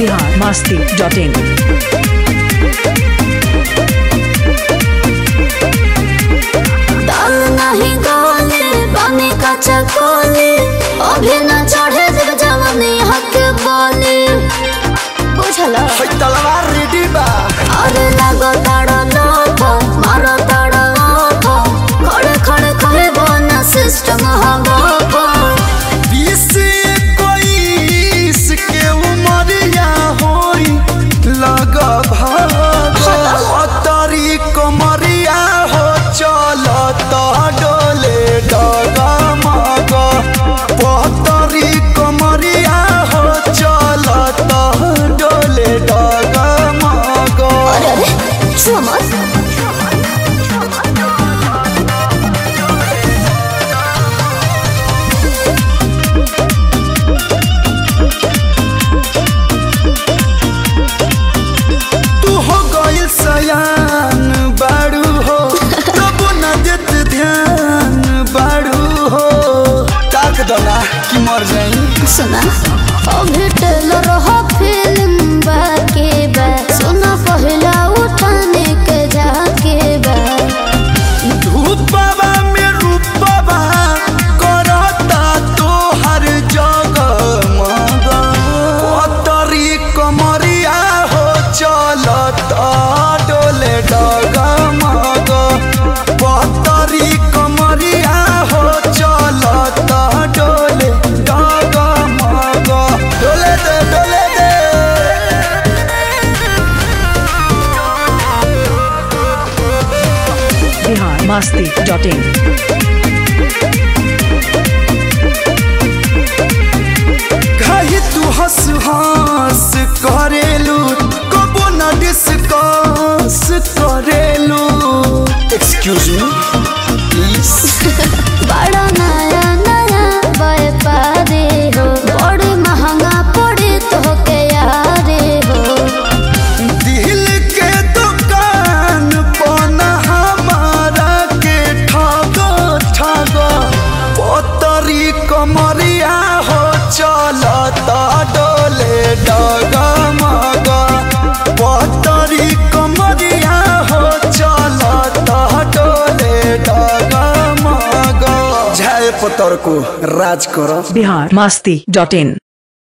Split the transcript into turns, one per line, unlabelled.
Bihar Masti dot in
दाल नहीं गाले पानी का चकोले अभी न चढ़े जब जवानी हक बोले बुझला
तलवार रेडी बा
अरे लगो ताड़ा लोथो मारो ताड़ा ओथो खड़े खड़े खड़े बोना सिस्टम हवा को
बीस इक्कीस के उमरिया होई लग भागरी कमरिया हो चल डोले डग मग पतरी कमरिया हो चल डोले डग मग
अरे अरे छुआ मत
तू हो गइल सयान बाड़ू हो तब न देत ध्यान बाड़ू हो ताक दला कि मर जाई
सुना अभी टेलर हो फिल्म बाके बा सुना पहला उठाने के जाके बा
धूपवा में रूपवा करता तो हर जगह मग पतरी कमरिया हो चलता डोले डग मग पतरी कमरिया हो चलता डोले डग मग डोले दे डोले दे
बिहार मस्ती डॉट इन
कही तू हंस हंस करेलू कबो न डिस्कस करेलू एक्सक्यूज मी प्लीज
बड़ा नया नया व्यापारी हो बड़ी महंगा पड़े तो के यारे हो
दिल के दुकान पन हमारा के ठगो ठगो पतरी कमरिया हो चलता डोले डग मग पतरी कमरिया हो चलता डोले डग मग झाय पतर को राज करो
बिहार मस्ती डॉट इन